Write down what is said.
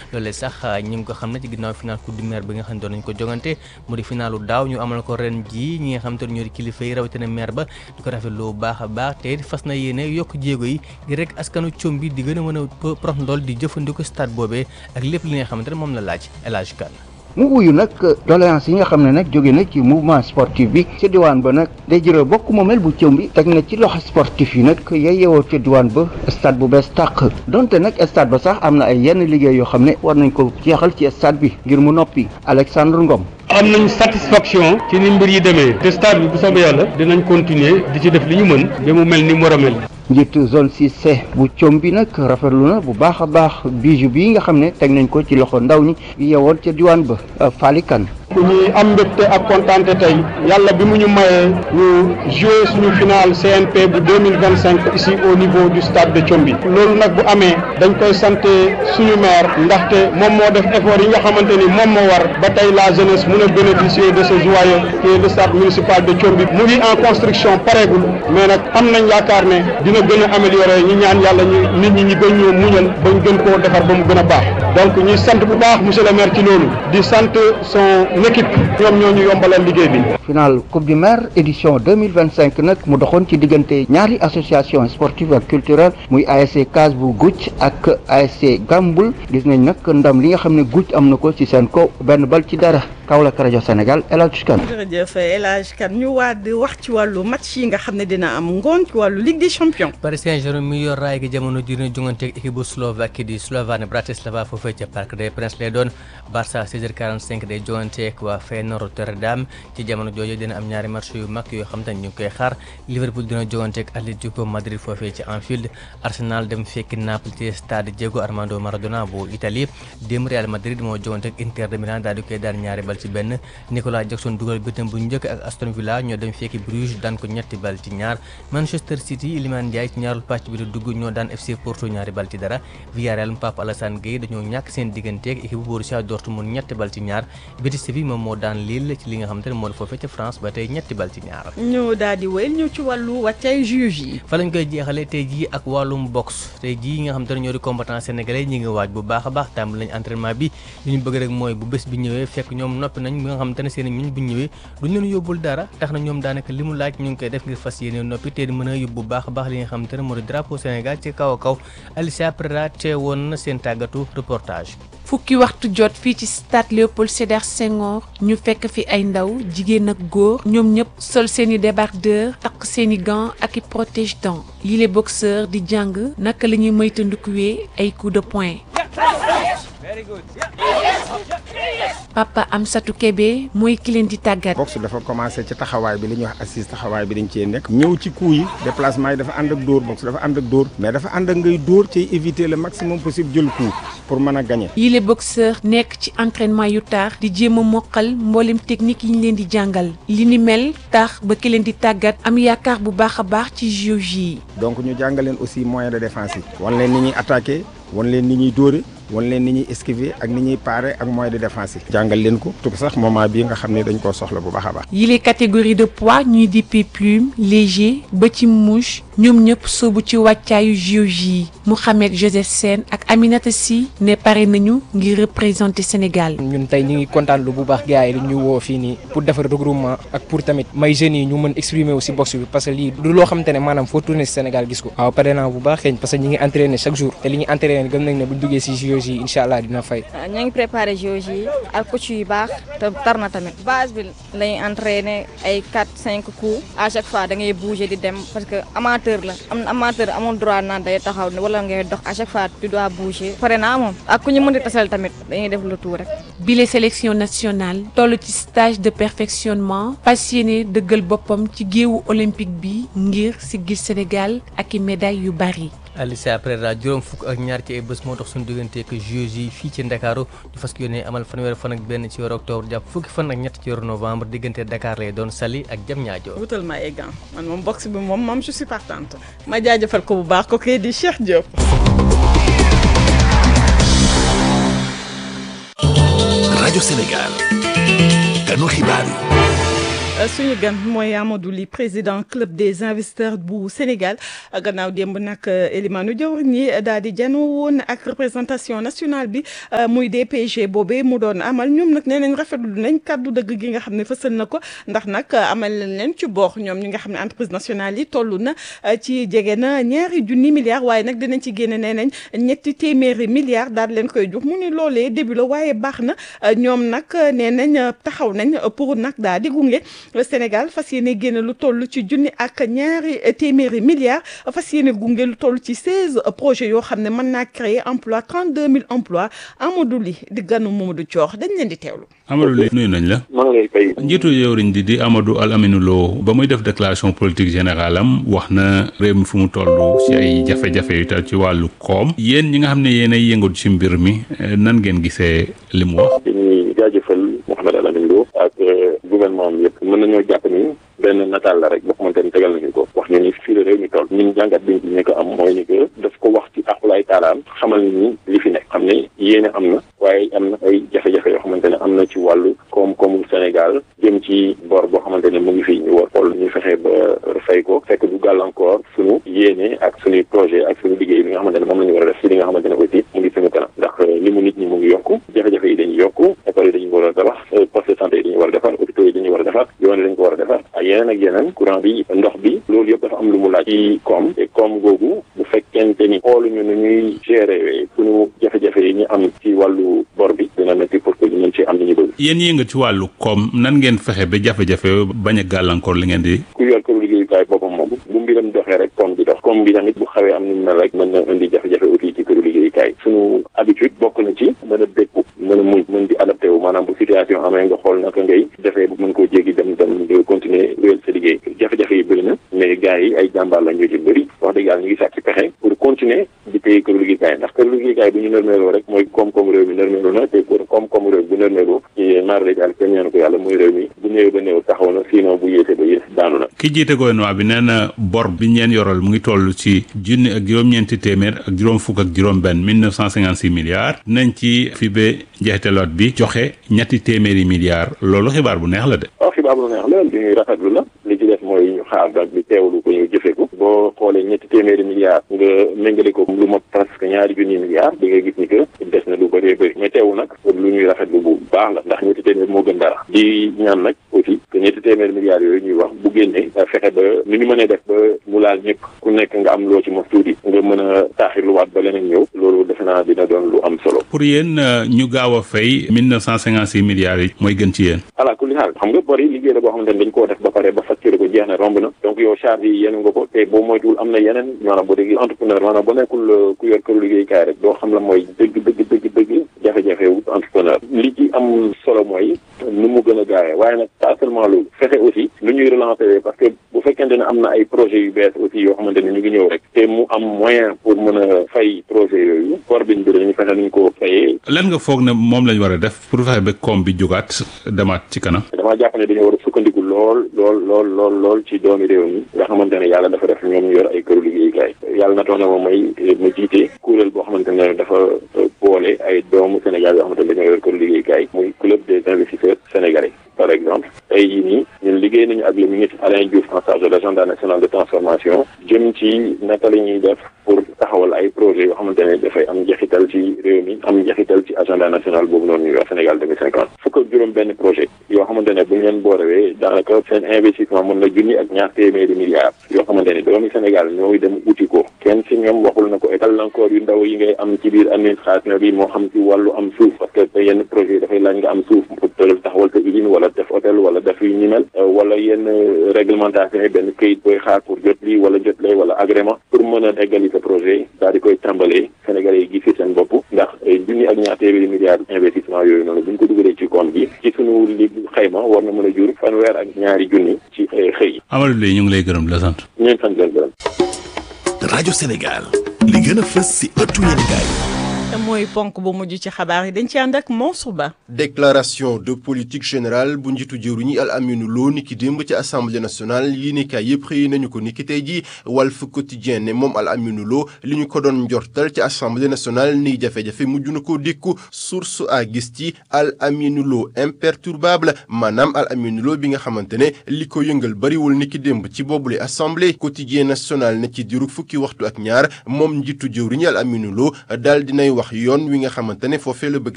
loolee sax ñu ngi ko xam ne ci ginnaaw final coupe du maire bi nga xam ne doon nañu ko jongante mu di finalu daaw ñu amal ko ren ji ñi nga xam te ne ñoo di kilifa yi rawatina maire ba di ko rafetlu bu baax a baax te fas na yéene yokk jéego yi ngir rek askanu com bi di gën a mën a prox ndool di jëfandikoo stade boobee ak lépp li nga xamante ne moom la laaj El Hadj Kane mu wuyu nag doléance yi nga xam ne nag jóge na ci mouvement sportif bi ca diwaan ba nag day jërë bokk moomeel bu cëw bi teg na ci loxo sportif yi nag yay yewoo ca diwaan ba stade bu bees tàq donte nag stade ba sax am na ay yenn liggéey yoo xam ne war nañ ko jeexal ci stade bi ngir mu noppi Alexandre Ngom am nañ satisfaction ci ni mbir yi demee te stade bi bu soobee yàlla dinañ continuer di ci def li ñu mën ba mu mel ni mu war a mel njiitu zone 6C bu com bi nag rafetlu na bu baax a baax bijou bii nga xam ne teg nañ ko ci loxo ndaw ñi yewoon ca diwaan ba Falikan ku ñuy am mbégte ak kontaante tey yàlla bi mu ñu mayee ñu jouer suñu final CNP bu deux mille vingt cinq ici au niveau du stade de Thiomby loolu nag bu amee dañ koy sant suñu maire ndaxte moom moo def effort yi nga xamante ni moom moo war ba tey la jeunesse mun a bénéficier de ce joyau qui est le stade municipal de Thiomby mu ngi en construction pareegul mais nag am nañ yaakaar ne dina gën a améliorer ñi ñaan yàlla ñu nit ñi ñi gën ñoo muñal ba ñu gën koo defar ba mu gën a baax donc ñuy sant bu baax monsieur le maire ci loolu di sant son équipe ñoom ñoo ñu yombalal liggéey bi. final coupe du maire édition deux mille vingt cinq nag mu doxoon ci diggante ñaari association sportive ak culturelle muy ASC Case bu Gucc ak ASC Gambul gis nañ nag ndam li nga xam ne Gucc am na ko ci seen kaw benn bal ci dara Kaolack rajo Sénégal El Hadj Kane. jërëjëf El Hadj Kane ñu waa di wax ci wàllu match yi nga xam ne dina am ngoon ci wàllu Ligue des champions. Paris Saint-Germain mi yor raay gi jamono ji dina jongante ak équipe bu Slovaquie di Slovan Bratislava foofee ca Parc des Princes lay doon Barça 16h45 day jongante ak waa Feyenoord Rotterdam ci jamono jooju dina am ñaari match yu mag yoo xam te ne ñu ngi koy xaar Liverpool dina jongante ak Atlético Madrid foofee ci Anfield Arsenal dem fekki Naples ci stade Diego Armando Maradona bu Italie démb Real Madrid moo jongante ak Inter de Milan daal di koy daan ñaari bal ci benn Nicolas Jackson dugal bëtam bu njëkk ak Aston Villa ñoo dem fekki Bruges daan ko ñetti bal ci ñaar Manchester City Iliman Ndiaye ci ñaarul pàcc bi di dugg ñoo daan FC Porto ñaari bal ci dara Villarreal Pape Alassane Gueye dañoo ñàkk seen digganteeg équipe bu Borussia Dortmund ñetti bal ci ñaar Betis Séville moom moo daan Lille ci li nga xamante ne moo di foofee ca France ba tey ñetti bal ci ñaar. ñu daal di wéyal ñu ci wàllu wàccay juge yi. fa lañ koy jeexalee tey jii ak wàllum box tey jii nga xamante ne ñoo di combattant sénégalais ñi ngi waaj bu baax a baax tàmbali nañ entraînement bi li ñu bëgg rek mooy bu bés bi ñëwee fekk ñoom noppi nañ bi nga xamante ne seen i ñun bu ñëwee duñ leen yóbbul dara tax na ñoom daanaka li mu laaj ñu ngi koy def ngir fas yéene noppi te di mën a yóbbu bu baax a baax li nga xamante ne moo di drapeau Sénégal ci kaw a kaw Alicia Prera teewoon na seen tàggatu reportage. fukki waxtu jot fii ci stade Léopold Sédar Senghor ñu fekk fi ay ndaw jigéen ak góor ñoom ñëpp sol seeni débardeur takk seeni gants ak i protège dents lii les boxeurs di jàng naka la ñuy moytandikuwee ay coups de poing. Papa Amsatou Kébé mooy ki leen di tàggat. boxe dafa commencé ci taxawaay bi li ñuy wax assise taxawaay bi dañ cee nekk. ñëw ci coup yi déplacement yi dafa ànd ak dóor boxe dafa ànd ak dóor. mais dafa ànd ak ngay dóor ci éviter le maximum possible jël coup pour mën a gagner. yii les boxeurs nekk ci entraînement yu taax di jéem a mokkal mboolem technique yi ñu leen di jàngal li ni mel tax ba ki leen di tàggat am yaakaar bu baax a baax ci JOJ yi. donc ñu jàngal leen aussi moyen de défense yi. wan leen ni ñuy attaquer wan leen ni ñuy dóore wan leen ni ñuy esquiver ak ni ñuy parer ak moyen de défense yi. jàngal leen ko tout sax moment bii nga xam ne dañ koo soxla bu baax a baax. yile catégorie de poids ñuy dippee plume léger ba ci mouche ñoom ñëpp soobu ci wàccaayu JOJ yi Mouhamed Joseph Sène ak Aminata Sy ne pare nañu ngir représenter Sénégal. ñun tey ñu ngi kontaan lu bu baax gars yi ñu woo fii nii pour defar regroupement ak pour tamit may jeunes yi ñu mën exprimer aussi boxe bi parce que lii du loo xamante ne maanaam foo tourner si Sénégal gis ko. waaw pare naa bu baax xeeñ parce que ñi ngi entraîner chaque jour te li ñuy entraîner gëm nañ ne bu ñu duggee si JOJ yi incha allah dina fay. ñoo ngi préparé JOJ yi ak coach yu baax te tar na tamit base bi lañuy entraîner ay 4 5 coups à chaque fois da ngay bouger di dem parce que amateur la am amateur amul droit naan day taxaw wala ngay dox à chaque fois tu dois bouger pare naa moom ak ku ñu mën di tasal tamit dañuy def le tour rek. bile sélection nationale toll ci stage de perfectionnement passionné dëggal boppam ci géewu olympique bi ngir siggil Sénégal ak i médailles yu bari. Alicia Prera juróom fukk ak ñaar ci ay bés moo tax suñu diggante ak JOJ yi fii ci Ndakaaru ñu fas yéene amal fanweeri fan ak benn ci weeru octobre jàpp fukki fan ak ñett ci weeru novembre diggante Dakar lay doon Saly ak Diamniadio. wutal ma ay gants man moom boxe bi moom moom je suis partante ma jaajëfal ko bu baax ko kay di Cheikh Diop. rajo Sénégal ganu xibaar yi. suñu gan mooy Amadou Ly président club des investisseurs bu Sénégal gannaaw démb nag Elimane Diawara ñi daal di janoo woon ak représentation nationale bi muy DPG boobee mu doon amal ñoom nag nee nañ rafetlu nañ kàddu dëgg gi nga xam ne fësal na ko ndax nag amal nañ leen ci boox ñoom ñi nga xam ne entreprise nationale yi toll na ci jege na ñaari junni milliards waaye nag dinañ ci génne nee nañ ñetti téeméeri milliards daal leen koy jox mu ni loolee début la waaye baax na ñoom nag nee nañ taxaw nañ pour nag daal di gunge Sénégal fas yéene génne lu toll ci junni ak ñaari téeméeri milliards fas yéene gunge lu toll ci seize projets yoo xam ne mën naa créer emploi trente deux mille emplois Amadou Ly di ganu Mamadou Thior dañ leen di teewlu. Amadou Ly nuyu nañ la. maa ngi lay fay. njiitu jëwriñ di di Amadou Al Aminou Lo ba muy def déclaration politique générale am wax na réew mi fu mu toll ci ay jafe-jafe yu tal ci wàllu koom yéen ñi nga xam ne yéen ay yëngatu ci mbir mi nan ngeen gisee li mu wax. dañuy jaajëfal Mouhamed Al Aminou Lo ak gouvernement bi yëpp mën nañoo jàpp ni benn nataal la rek boo xamante ni tegal nañu ko wax ñu ni fii la réew mi toll ñun jàngat biñ ci ñu ko am mooy ni que daf ko wax ci aqulaay taalaam xamal ni li fi nekk xam ne yéene am na waaye am na ay jafe-jafe yoo xamante ne am na ci wàllu koom-koomu Sénégal jëm ci bor boo xamante ne mu ngi fi ñu war xool ñu fexe ba fay ko fekk du gàllankoor suñu yéene ak suñuy projet ak suñu liggéey bi nga xamante ne moom la ñu war a def ci li nga xamante ne aussi mu ngi suñu kanam ndax li mu nit ñi mu ngi yokku jafe-jafe yi dañuy yokku école yi dañu war a tabax poste de santé yi dañu war a defar hôpitaux yi dañu war a defar yoon yi dañu ko war a defar ak yeneen ak yeneen courant bi ndox bi loolu yëpp dafa am lu mu laaj ci koom te koom googu bu fekkente ni xooluñu nu ñuy gérer suñu jafe-jafe yi ñu am ci wàllu bor bi dina métti pour que ñu mën ci am li ñu bëgg yéen yëngat ci wàllu koom nan ngeen fexe ba jafe-jafe bañ a gàllankoor li ngeen di ku yor këru liggéeyukaay boppam moom bu mbiram doxee rek koom bi dox koom bi tamit bu xawee am ni mu mel rek mën na indi jafe-jafe aussi ci këru liggéeyukaay suñu habitude bokk na ci mën a dékku mën a muñ mën di adapté wu maanaam bu situation amee nga xool naka ngay defee bu mën koo jéggi dem dem di continuer wéyal sa liggéey jafe-jafe yi bëri na mais gars yi ay jàmbaar la ñu ci bëri wax dëgg yàlla ñu ngi sàkk ci pexe pour continuer di téye këru liggéeykaay ndax këru liggéeykaay bu ñu nërmeeloo rek mooy koom-koom réew mi nërmeeloo na te pour koom-koom réew bu nërmeeloo ci maar la jàll kenn ñaanu ko yàlla mooy réew mi bu néew ba néew taxaw na sinon bu yéese ba yées daanu na ki jiite gouvernement bi nee na bor bi ñeen yoral mu ngi toll ci junni ak juróom-ñeenti téeméer ak juróom fukk ak juróom benn mille neuf cent cinquante six milliards nañ ci fi ba njeexteloot bi joxe ñetti téeméeri milliards loolu xibaar bu neex la de waaw xibaar bu neex la li ñuy rafetlu la li ci def mooy ñu xaar nag bi teewlu ko ñu jëfe ko boo xoolee ñetti téeméeri milliards nga méngale ko lu ma presque ñaari junni milliards di nga gis ni que des na lu bëree bëri mais teewu nag lu ñuy rafetlu bu baax la ndax ñetti téeméer moo gën dara di ñaan nag aussi que ñetti téeméeri milliards yooyu ñuy wax bu génnee fexe ba ni ñu mënee def ba mu laal ñëpp ku nekk nga am loo ci mos tuuti nga mën a taaxirluwaat ba leneen ñëw loolu defe naa dina doon lu am solo pour yéen ñu gaaw a fay mille neuf cent cinquante six milliards yi mooy gën ci yéen ala kulli xaal xam nga bor yi liggéey la boo xamante ne dañ koo def ba pare ba facturé ko jeex na romb na donc yow charge yi yéen nga ko te boo moytuwul am na yeneen maanaam boo dégg entrepreneur maanaam boo nekkul ku yor këru liggéeykaay rek doo xam la mooy dëgg dëgg dëgg dëgg jafe-jafe wu entrepreneur li ci am solo mooy nu mu gën a gaawee waaye nag pas seulement loolu fexe aussi nu ñuy relancer parce que bu fekkente ne am na ay projets yu bees aussi yoo xamante ne ñu ngi ñëw rek te mu am moyen pour mën a fay projet yooyu bor biñ bi dañu fexe nuñ ko fayee lan nga foog ne moom lañ war a def pour fexe ba koom bi jógaat demaat ci kanam damaa jàpp ne dañoo war a sukkandiku lool lool lool lool lool ci doomi réew mi nga xamante ne yàlla dafa def ñoom ñu yor ay këru liggéeykaay yàlla na toog na moom may ma jiite kuréel boo xamante ne dafa boole ay doomu Sénégal yoo xamante ne dañoo yor këru liggéeykaay muy club des investisseurs sénégalais par exemple tey jii nii ñun liggéey nañu ak le ministre Alain Diouf en charge de l'agenda national de transformation jëm ci naka la ñuy def pour taxawal ay projets yoo xamante ne dafay am njeexital ci réew mi am njeexital ci agenda national boobu noonu ñuy wax Sénégal 2050 fukk ak juróom benn projet yoo xamante ne bu ñu leen boolewee daanaka seen investissement mën na junni ak ñaar téeméeri milliards yoo xamante ne doomi Sénégal ñooy dem uti ko kenn si ñoom waxul na ko gàllankoor yu ndaw yi ngay am ci biir administration bi moo xam ci wàllu am suuf parce que yenn projet yi dafay laaj nga am suuf pour taxawal sa usine wala def hôtel wala def yu ni mel wala yenn réglementation yi benn këyit booy xaar pour jot lii wala jot lee wala agrément pour mën a eggali sa projet daal di koy tàmbalee Sénégalais yi gis ci seen bopp ndax junni ak ñaar téeméeri milliards investissement yooyu noonu bu ñu ko dugalee ci compte bi ci sunu li xayma war na mën a jur fanweer ak ñaari junni ci xëy yi. Amadou Ly ñu ngi lay gërëm di la sant. ñu ngi sant leen gërëm. rajo Sénégal li gën a fës si ëttu yéenekaay mooy ponk bu mujj ci xabaar yi dañ ci ànd ak Mansour Ba. déclaration de politique générale bu njiitu jëwriñ yi Al Aminu Lo niki démb ci assemblée nationale yi ni kaay yëpp xëy nañu ko niki tey ji Walf Quotidien ne moom Al Aminu Lo li ñu ko doon njortal ci assemblée nationale ni jafe-jafe mujj na ko dékku source a gis ci Al Aminu Lo imperturbable maanaam Al Aminu Lo bi nga xamante ne li ko yëngal bariwul niki démb ci boobule assemblée quotidien national ne ci diiru fukki waxtu ak ñaar moom njiitu jëwriñ Al Aminu Lo daal dinay wax yoon wi nga xamante ne foofee la bëgg